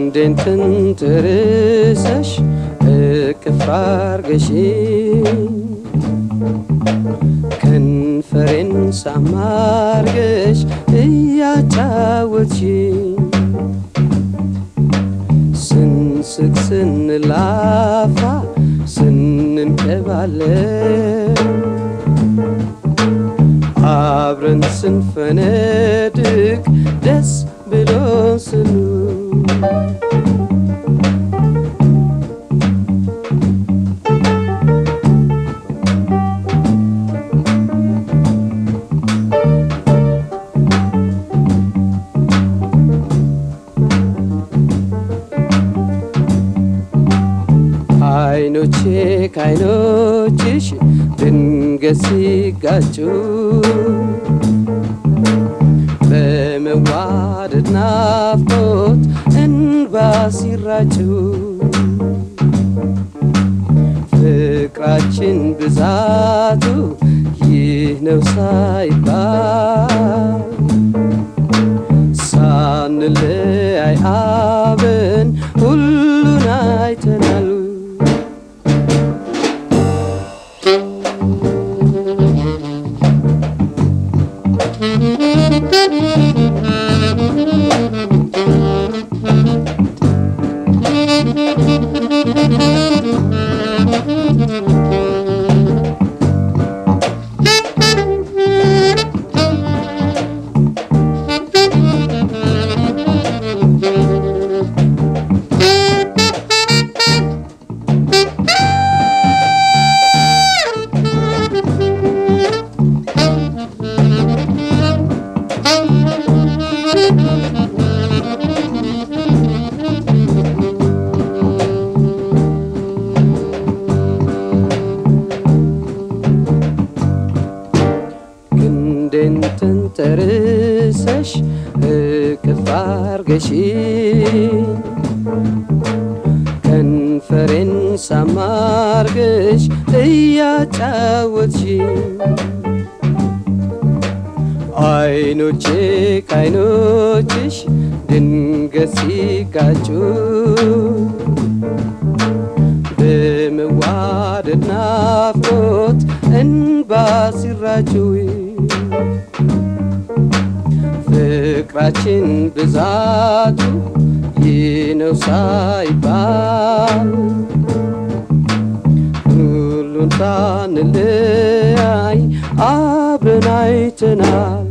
ክንዴን ተንተርሰሽ እቅፍ አርገሽኝ ከንፈሬን ሳማርገሽ እያጫወትሽኝ ስንስቅ ስንላፋ ስንንቀባለን አብረን ስንፈነድቅ ደስ ብሎ ስኑ አይኖቼ ከአይኖችሽ ድንገት ሲጋጩ በመዋደድ ናፍቆት እንባ ሲራጩ ፍቅራችን ብዛቱ ይህ ነው ሳይባል ሳንለያይ አብን ሁሉን አይተናል። ክንዴን ተንተርሰሽ እቅፍ አርገሽኝ ከንፈሬን ሳማርገሽ እያጫወትሽኝ አይኖቼ ከአይኖችሽ ድንገት ሲጋጩ በመዋደድ ናፍቆት እንባ ሲራጩ ፍቅራችን ብዛቱ ይህ ነው ሳይባል ሁሉን ሳንለያይ አብረን አይተናል።